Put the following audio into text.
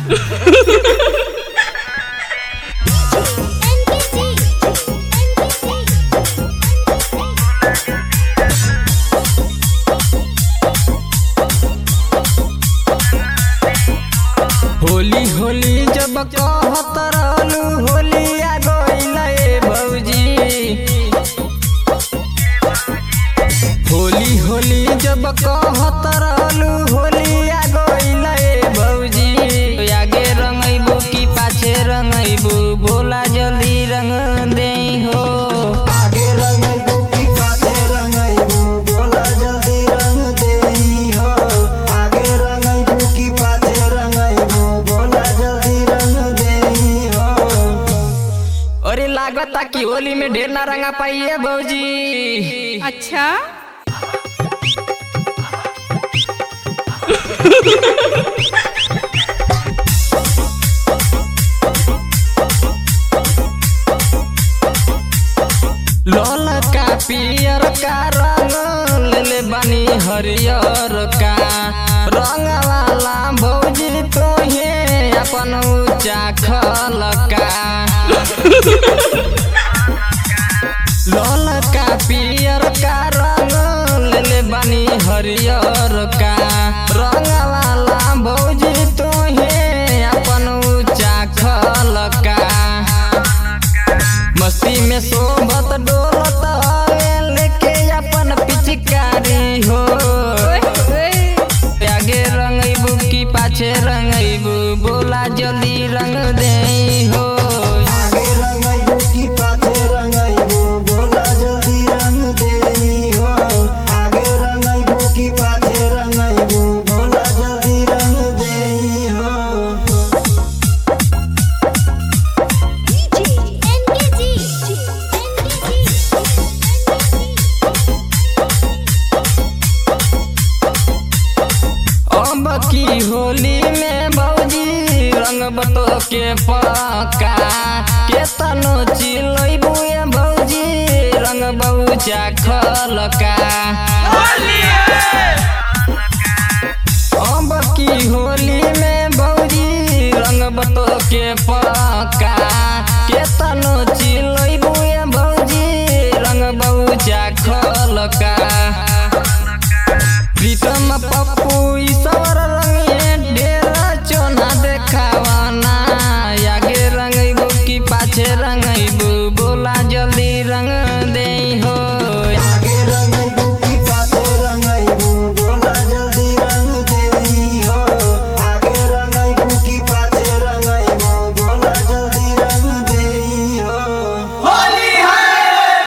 होली होली जब कहत रहलू होली आ गइल ए भौजी होली होली जब कहत रहलू होली आ गइल ए भौजी आगे रंगैबू की पाछे रंगैबू बोला जल्दी रंग दे हो आगे रंगैबू की पाछे रंगैबू बोला जल्दी रंग देई हो आगे रंगैबू की पाछे रंगैबू बोला जल्दी रंग देई हो अरे लागता कि होली में ढेर ना रंगा पाइए भौजी अच्छा लाल का पियर का रंग लेले बानी हरियर का रंग वाला भौजी तोहे अपन ऊंचा खल का लाल का पियर का रंग लेले बानी हरियर का रंग वाला भौजी तोहे अपन ऊंचा खल का मस्ती में सोबत डोलत हवे लेके अपन पिचकारी हो ओए ओए आगे रंगैबू की पाछे रंगैबू बोला जल्दी रंग दे हो आगे रंगैबू की पाछे रंगैबू बोला जल्दी रंग देई हो आगे रंगैबू की पाछे रंगैबू बोला जल्दी रंग देई हो अब की होली में भौजी रंग बतो के पक्का के तनो चिलैबू ए भौजी रंग बहुचा खलका